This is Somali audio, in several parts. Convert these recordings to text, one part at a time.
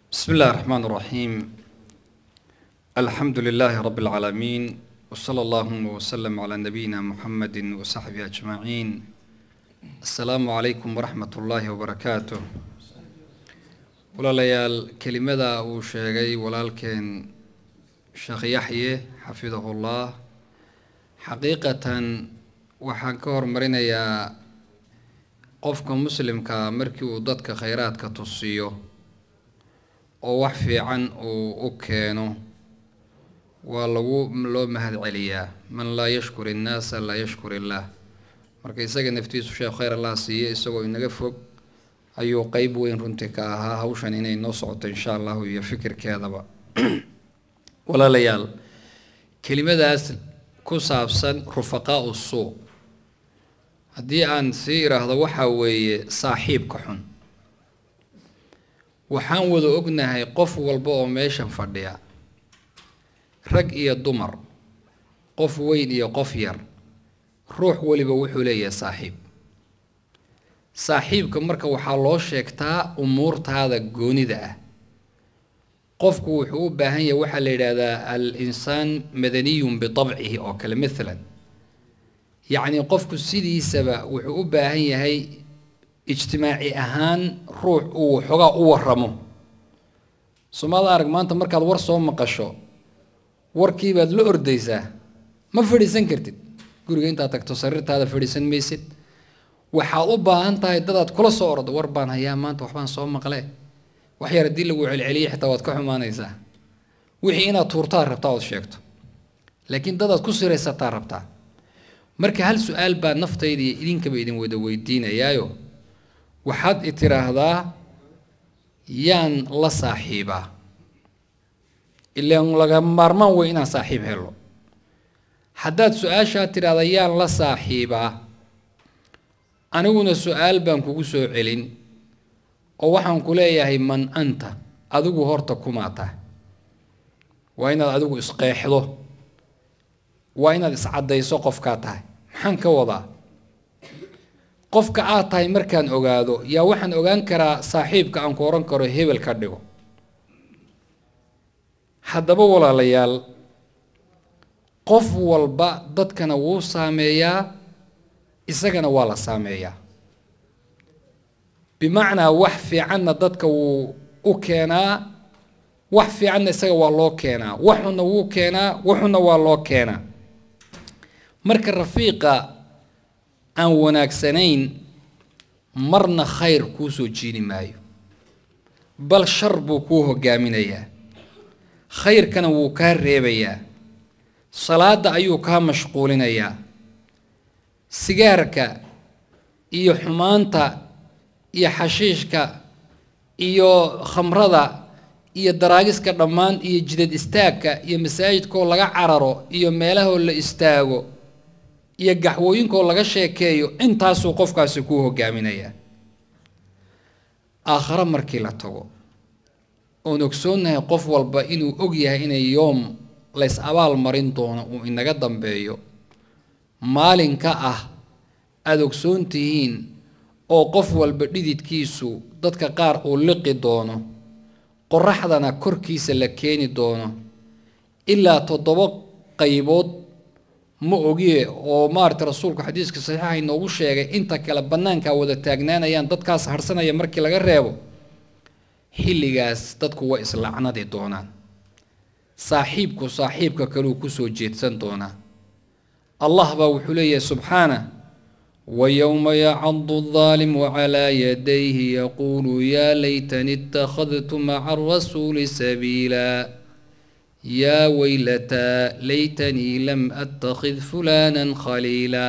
بسم الله الرحمن الرحيم الحمد لله رب العالمين وصلى اللهم وسلم على نبينا محمد وصحبه أجمعين السلام عليكم ورحمة الله وبركاته walaalayaal kelimada uu sheegay walaalkeen sheekh yaxye xafidahullah xaqiiqatan waxaan ka hormarinayaa qofka muslimkaa markii uu dadka khayraadka tusiyo oo wax fiican uu u keeno waa lagu loo mahad celiyaa man laa yashkur innaasa laa yashkur illaah marka isaga naftiisu sheekh khayr allah siiye isagoo inaga fog ayuu qeyb weyn runtii ka ahaa hawshan inay noo socoto insha allahu iyo fikirkeedaba walaalayaal kelimadaas ku saabsan rufaqaau suuq haddii aan sii iraahdo waxaa weeye saaxiibka xun waxaan wada ognahay qof walba oo meeshan fadhiya rag iyo dumar qof weyn iyo qof yar ruux weliba wuxuu leeyahay saaxiib saaxiibka marka waxaa loo sheegtaa umuurtaada goonida ah qofku wuxuu u baahan yahay waxaa la yidhaahdaa al insaan madaniyun bitabcihi oo kale maalan yacni qofku sidiisaba wuxuu u baahan yahay ijtimaaci ahaan ruux uu waxoogaa u waramo soomaalida arag maanta markaad war soo maqasho warkiibaad la ordaysaa ma fadhiisan kartid guriga intaad tagto sariirtaada fadhiisan maysid waxaad u baahan tahay dadaad kula soo ordo war baan hayaa maanta waxbaan soo maqle wax yar haddii lagu celceliya xitaa waad ka xumaanaysaa wixii inaad tuurtaad rabtaa ood sheegto laakiin dadaad ku siraysataa rabtaa marka hal su-aal baa naftayda iyo idinkaba idin wada weydiinayaayo waxaad i tiraahdaa yaan la saaxiibaa ilaan laga maarmaan wey inaan saaxiib helo haddaad su-aashaa tidhaahda yaan la saaxiibaa aniguna su-aal baan kugu soo celin oo waxaan ku leeyahay man anta adigu horta kumaa tahay waa inaad adigu isqeexdo waa inaad iscaddayso qofkaa tahay maxaan ka wadaa qofka aad tahay markaan ogaado yaa waxaan ogaan karaa saaxiibka aan ku ohan karo hebel ka dhigo haddaba walaalayaal qof walba dadkana wuu saameeyaa isagana waa la saameeyaa bimacnaa wax fiicanna dadka wuu u keenaa wax fiicanna isaga waa loo keenaa waxuna wuu keenaa waxuna waa loo keenaa marka rafiiqa aan wanaagsanayn marna khayr kuu soo jiini maayo bal shar buu kuu hogaaminayaa khayrkana wuu kaa reebayaa salaada ayuu kaa mashquulinayaa sigaarka iyo xumaanta iyo xashiishka iyo khamrada iyo daraagiska dhammaan iyo jidad istaagka iyo masaajidkaoo laga cararo iyo meelahoo la istaago iyo gaxwooyinkaoo laga sheekeeyo intaasuu qofkaasi kuu hogaaminayaa aakhare markii la tago oon ogsoonnahay qof walba inuu og yahay inay yoom lays abaal marin doono uu inaga dambeeyo maalinka ah aada ogsoon tihiin oo qof walba dhididkiisu dadka qaar uu liqi doono qoraxdana korkiisa la keeni doono ilaa toddoba qaybood ma ogiye oo maarata rasuulku xadiiska saxiixa inoogu sheegay inta kale bannaankaa wada taagnaanayaan dadkaas harsanaya markii laga reebo xilligaas dadku way islacnadi doonaan saaxiibku saaxiibka kaleu kusoo jeedsan doonaa allah baa wuxuu leeyahay subxaanah wayowma yacadu aldaalimu calaa yadayhi yaquulu yaa laytani ittakhadtu maca arasuuli sabiila yaa weylataa laytanii lam attakhid fulaanan khaliila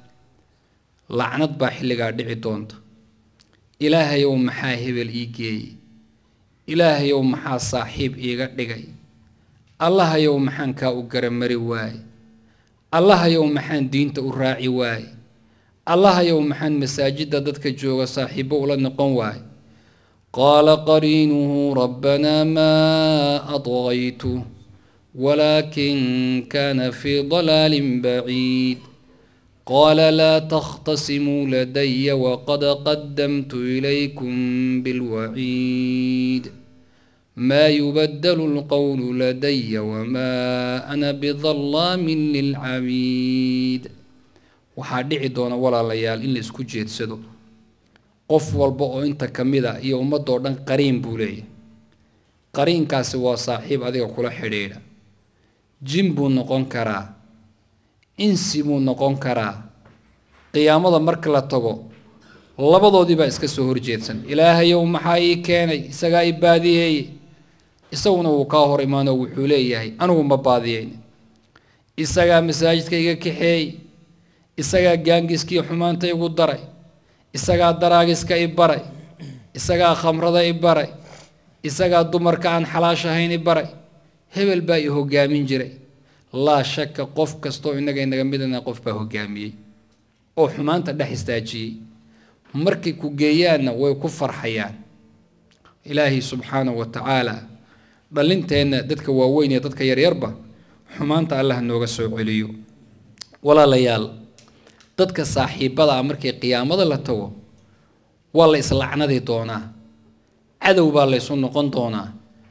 lacnad baa xilligaa dhici doonta ilaahayow maxaa hebel ii geeyey ilaahayow maxaa saaxiib iiga dhigay allahayow maxaan kaa u garamari waaye allahayow maxaan diinta u raaci waaye allahayow maxaan masaajidda dadka jooga saaxiibbo ula noqon waaye qaala qariinuhu rabbanaa maa adqaytu walaakin kaana fii dalaalin baciid qaala laa takhtasimuu ladaya waqad qadamtu ilaykum bilwaciid maa yubadalu lqowlu ladaya wamaa ana bidallaamin lilcabiid waxaa dhici doona walaalayaal in la isku jeedsado qof walba oo inta ka mid a iyo ummadoo dhan qariin buu leeyahay qariinkaasi waa saaxiib adiga kula xidhiidha jin buu noqon karaa insi buu noqon karaa qiyaamada marka la tago labadoodii baa iska soo horjeedsan ilaahayow maxaa ii keenay isagaa i baadiyeeye isaguna wuu kaa hor imaanoo wuxuu leeyahay anigu ma baadiyeyn isagaa masaajidka iga kaxeey isagaa gaangiskii xumaanta igu daray isagaa daraagiska i baray isagaa khamrada i baray isagaa dumarka aan xalaashahayn i baray hebel baa i hogaamin jiray laa shaka qof kastoo innaga inaga midana qof baa hogaamiyey oo xumaanta dhex istaajiyey markay ku geeyaanna way ku farxayaan ilaahay subxaanahu wa tacaala dhallinteenna dadka waaweyn iyo dadka yaryarba xumaanta allah nooga soo celiyo walaalayaal dadka saaxiibada ah markii qiyaamada la tago waa la islacnadi doonaa cadow baa laysu noqon doonaa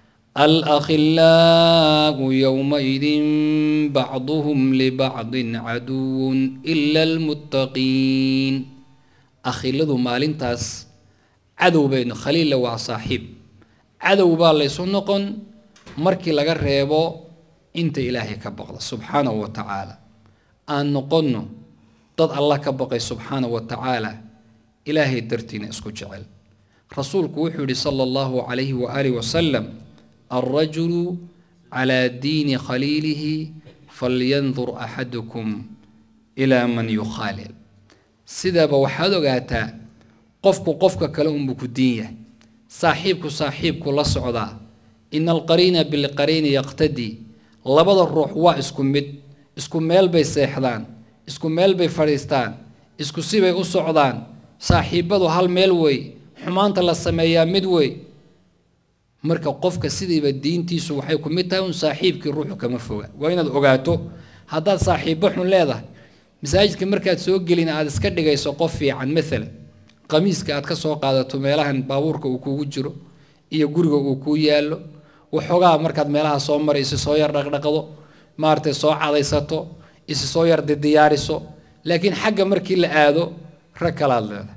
alakhillaau yowmaidin bacduhum libacdin caduwun ila almuttaqiin akhiladu maalintaas cadow baynu khaliilla waa saaxiib cadow baa laysu noqon markii laga reebo inta ilaahay ka baqda subxaanahu wa tacaala aan noqonno dad allah ka baqay subxaanahu wa tacaala ilaahay dartiina isku jecel rasuulku wuxuu yihi sala allahu calayhi waaalihi wasalam alrajulu calaa diini khaliilihi falyandur axadukum ilaa man yukhaalil sidaaba waxaad ogaataa qofku qofka kale unbuu ku diin yahay saaxiibku saaxiibku la socdaa ina alqariina bilqariini yaqtadii labada ruux waa isku mid isku meel bay seexdaan isku meel bay fadhiistaan isku sibay u socdaan saaxiibbadu hal meel wey xumaanta la sameeyaa mid wey marka qofka sidiiba diintiisu waxay ku mid tahay un saaxiibkii ruuxu kama foga waa inaad ogaato haddaad saaxiibbo xun leedahay masaajidka markaad soo gelin aad iska dhigayso qof fiican maalan qamiiska aad ka soo qaadato meelahan baabuurka uu kugu jiro iyo guriga uu kuu yaallo waxoogaa markaad meelaha soo marayso soo yar dhaqdhaqdo maaragtay soo cadaysato isi soo yar diyaariso laakiin xagga markii la aado rag kalaad leedahay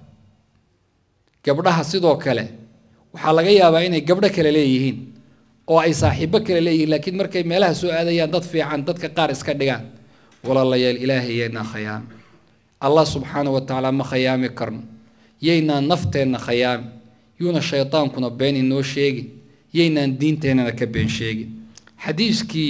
gabdhaha sidoo kale waxaa laga yaabaa inay gabdho kale leeyihiin oo ay saaxiibbo kale leeyihiin laakiin markay meelaha soo aadayaan dad fiican dadka qaar iska dhigaan walaalayaal ilaahay yaynaa khayaami allah subxaana wa tacaala ma khayaami karno yaynaan nafteenna khayaami yuuna shaydaankuna been inoo sheegin yaynaan diinteennana ka been sheegin xadiiskii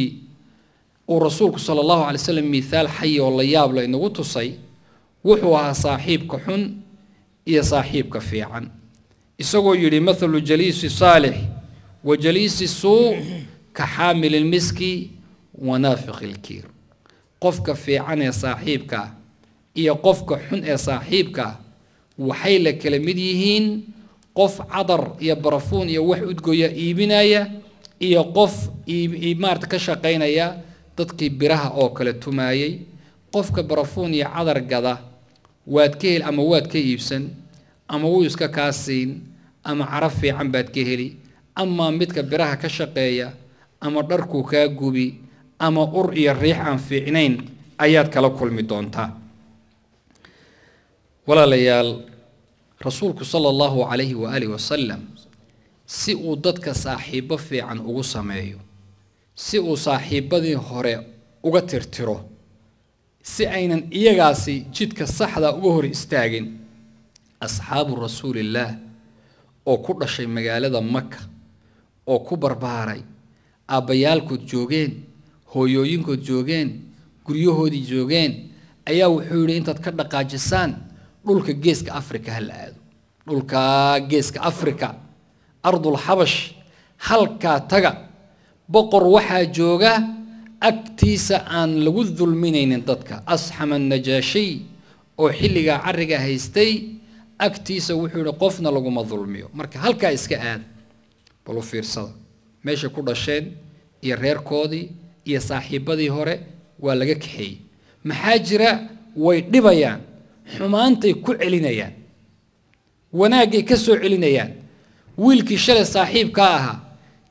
uu rasuulku sala allahu calay slam miithaal xayi oo la yaabla inagu tusay wuxuu ahaa saaxiibka xun iyo saaxiibka fiican isagoo yidhi mathalu jaliisi saalix wa jaliisi suu ka xaamili lmiski wa naafiqi ilkiir qofka fiican ee saaxiibka ah iyo qofka xun ee saaxiibka ah waxay la kala mid yihiin qof cadar iyo barafuun iyo wax udgoya iibinaya iyo qof maarata ka shaqaynaya dadkii biraha oo kale tumaayay qofka barafuun iyo cadar gada waad ka heli ama waad ka iibsan ama wuu iska kaa siin ama carab fiican baad ka heli ama midka biraha ka shaqeeya ama dharkuu kaa gubi ama ur iyo riix aan fiicnayn ayaad kala kulmi doontaa walaalayaal rasuulku sala allahu calayhi waaalih wasalam si uu dadka saaxiibbo fiican ugu sameeyo si uu saaxiibbadii hore uga tirtiro si aynan iyagaasi jidka saxda uga hor istaagin asxaabu rasuulillaah oo ku dhashay magaalada maka oo ku barbaaray aabbayaalkood joogeen hooyooyinkood joogeen guryahoodii joogeen ayaa wuxuu yidhi intaad ka dhaqaajisaan dhulka geeska afrika ha la aado dhulkaa geeska afrika ardul xabash halkaa taga boqor waxaa jooga agtiisa aan lagu dulminaynin dadka asxama najaashiy oo xilligaa carriga haystay agtiisa wuxuu yihi qofna laguma dulmiyo marka halkaa iska aada balu fiirsada meeshay ku dhasheen iyo reerkoodii iyo saaxiibbadii hore waa laga kaxeeyey maxaa jira way dhibayaan xumaantay ku celinayaan wanaaggay ka soo celinayaan wiilkii shalay saaxiibkaa ahaa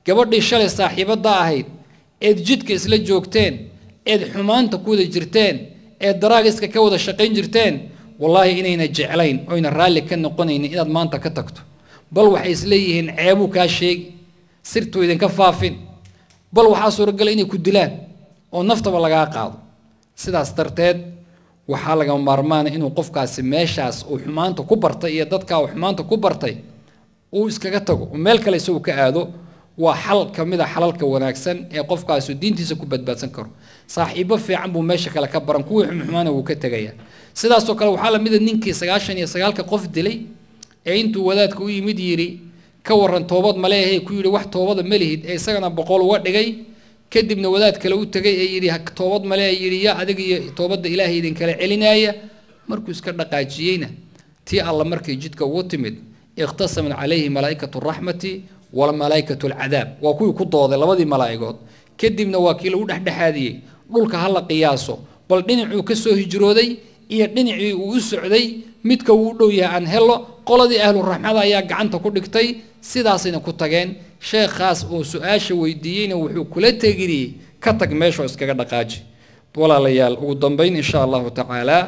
gabadhii shalay saaxiibadda ahayd eed jidka isla joogteen eed xumaanta ku wada jirteen eed daraagiska ka wada shaqayn jirteen wallaahi inayna jeclayn oyna raalli ka noqonaynin inaad maanta ka tagto bal waxay isleeyihiin ceebuu kaa sheegi sirtuu idinka faafin bal waxaa suuragala inay ku dilaan oo naftaba lagaa qaado sidaas darteed waxaa laga maarmaana inuu qofkaasi meeshaas uu xumaanta ku bartay iyo dadkaa uu xumaanta ku bartay uu iskaga tago oo meel kale isagu ka aado waa xal ka mid a xalalka wanaagsan ee qofkaasi diintiisa ku badbaadsan karo saaxiibo fiican buu meesha kale ka baran kuwii xumxumaana wuu ka tegaya sidaasoo kale waxaa la mida ninkii sagaashan iyo sagaalka qof dilay ee intuu wadaadka u yimid yidhi ka waran toobad maleehe ku yidhi wax toobada ma lihid ee isagana boqol uga dhigay kadibna wadaad kale u tegay ee yidhi toobad malee yidhi yaa adiga iyo toobadda ilaahay idinkala celinaaya markuu iska dhaqaajiyeyna tii alla markay jidka ugu timid ikhtasamat calayhi malaa'ikatu raxmati walmalaa'ikatu alcadaab waa kuwii ku dooday labadii malaa'igood kadibna waa kii lagu dhexdhexaadiyey dhulka ha la qiyaaso bal dhinacuu ka soo hijrooday iyo dhinacii uu u socday midka uu u dhow yahay aan helo qoladii ahluraxmada ayaa gacanta ku dhigtay sidaasayna ku tageen sheekhaas oo su-aasha weydiiyeyna wuxuu kula tegiriyey ka tag meeshoo iskaga dhaqaaji walaalayaal ugu dambeyn insha allahu tacaala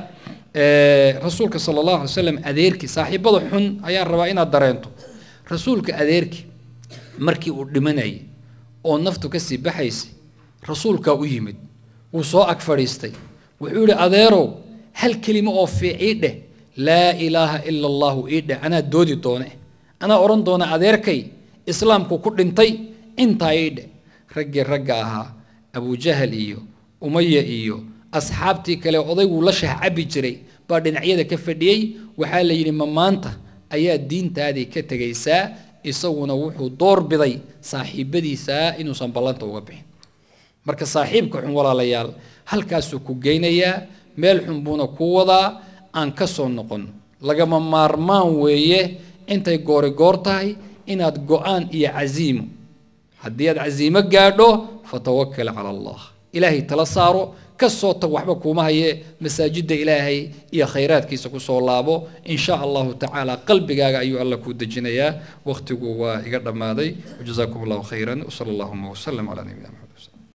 rasuulka sala allahu alay slam adeerkii saaxiibada xun ayaan rabaa inaad dareento rasuulka adeerkii markii uu dhimanayay oo naftu kasii baxaysay rasuulkaa u yimid wuu soo ag fadhiistay wuxuu yihi adeerow hal kelimo oo fiicii dheh laa ilaaha ila allahu ii dheh anaa doodi doone anaa odhan doona adeerkay islaamku ku dhintay intaa ii dheh raggii ragga ahaa abujahal iyo umaya iyo asxaabtii kale odayguu la shah cabi jiray baa dhinacyada ka fadhiyey waxaa la yidhi ma maanta ayaa diintaadii ka tegaysaa isaguna wuxuu door biday saaxiibadiisaa inuusan ballanta uga bixin marka saaxiibka xun walaalayaal halkaasuu ku geynayaa meel xun buuna ku wadaa aan ka soo noqon lagama maarmaan weeye intay goori goor tahay inaad go-aan iyo casiimo haddii aad casiimo gaadho fatawakal cala allah ilaahay tala saaro ka soo tag waxba kuuma haye masaajidda ilaahay iyo khayraadkiisa kusoo laabo in sha allahu tacaala qalbigaaga ayuu alla kuu dejinayaa wakhtigu waa iga dhammaaday wajazaakum allahu khayran wsala allahuma wasalam calaa nabiyina maxamed